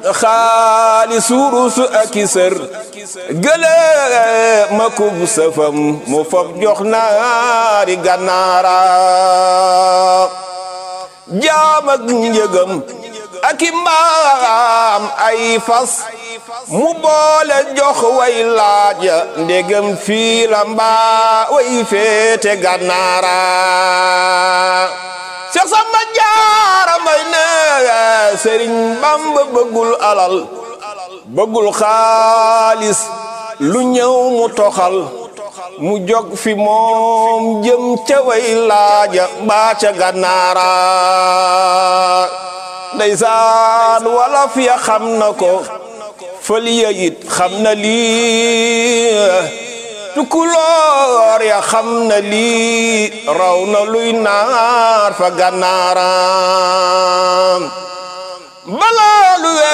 xaalis wurus ak i sër gëlëm ma kub sëfam mu fab jox naari gànnaara jaam ak njëgam ak i mbaam ay fas mu boole jox way laaja ndegam fii la mbaa way féete gànnaara Seex Samba Jaara Mbay ne Sëriñ Bamba bëggul alal bëggul xaalis lu ñëw mu toxal mu jog fi moom jëm ca way laaja mbaa ca gànnaara ndeysaan wala fi ya xam na ko fëliya it xam na lii tukulóor ya xam na lii raw na luy naar fa gànnaara balaa lu